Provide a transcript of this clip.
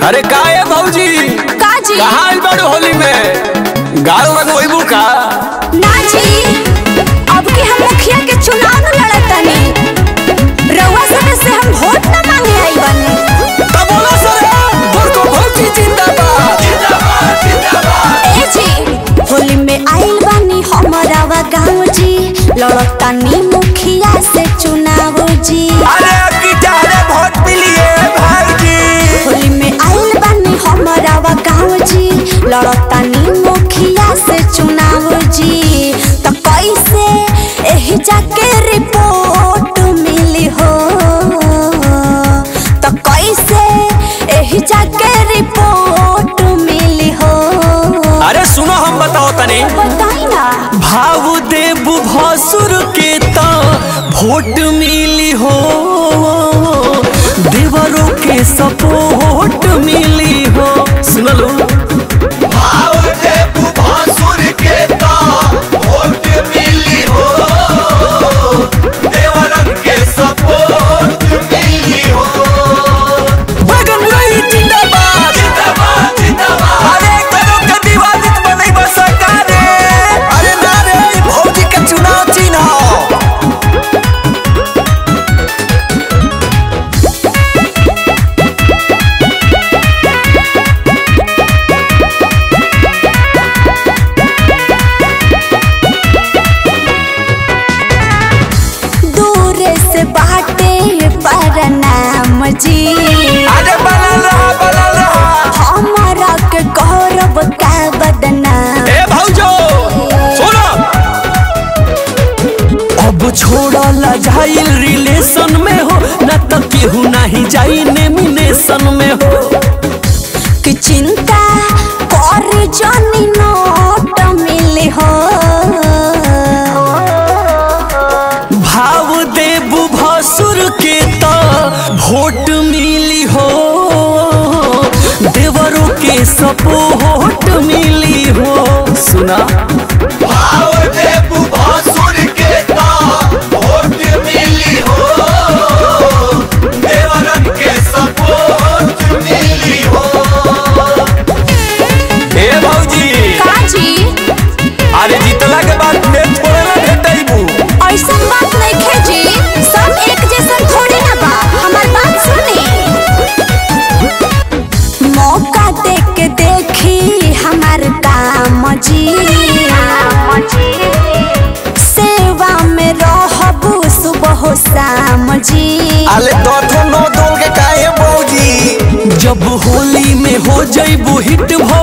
अरे का है भौजी काजी कहाँ आइल बाड़ू होली में गाल लगवैबू का ना जी अब के हम मुखिया के चुनाव न लड़तनी रउआ सब से हम वोट न मांगे आई बनी तब बोला सर गोरको भौजी जिंदाबाद जिंदाबाद जिंदाबाद ए जी होली में आइल बानी हमारा वा गाँव जी लड़तनी मुखिया से चुनाव जी अरे की चाहे वोट मिलिए भाईजी होली में आइल बानी हमारा वा गाँव जी लड़तनी मुखिया से चुनाव जी तो कैसे एही जाके रिपोर्ट मिली हो तो कैसे एही जाके रिपोर्ट मिली हो अरे सुनो हम बताओ तनी बताई ना भाव देव भसुर के त वोट मिली हो देवरों के सपोर्ट मिली हो सुनलो भाव देव भासुर के ता वोट मिली हो देवरन के सपोर्ट मिली हो बगन रही जिंदाबाद जिंदाबाद जिंदाबाद अरे करो के दिवालित बनई बस सरकारे अरे ना रे ई भौजी के चुनाव चिन्ह दूर से बाटे पर नाम जी अरे बनल रहा बनल रहा हमारा के गौरव का बदनाम ए भौजो सुनो अब छोड़ला जाइल रिलेशन में हो न त केहू नहीं जाई नेमिनेशन में हो कि चिंता कर जनी नोट मिली हो भाव देव भसुर के त वोट मिली हो देवरों के सपोर्ट मिली हो सुना भाव देव भासुर के ता वोट मिली हो देवरन के सपोर्ट मिली हो ए भौजी काजी अरे जीतला के बाद नेट छोड़ेला भेटैबू ऐसा बात नहीं खेजी सब एक जैसा थोड़ी ना बा हमार बात सुनी मौका दे के देखी हमार काम जी सेवा में रहबू सुबह शाम जी अले दथो नो दोल के काहे भौजी जब होली में हो जइबू हिट भ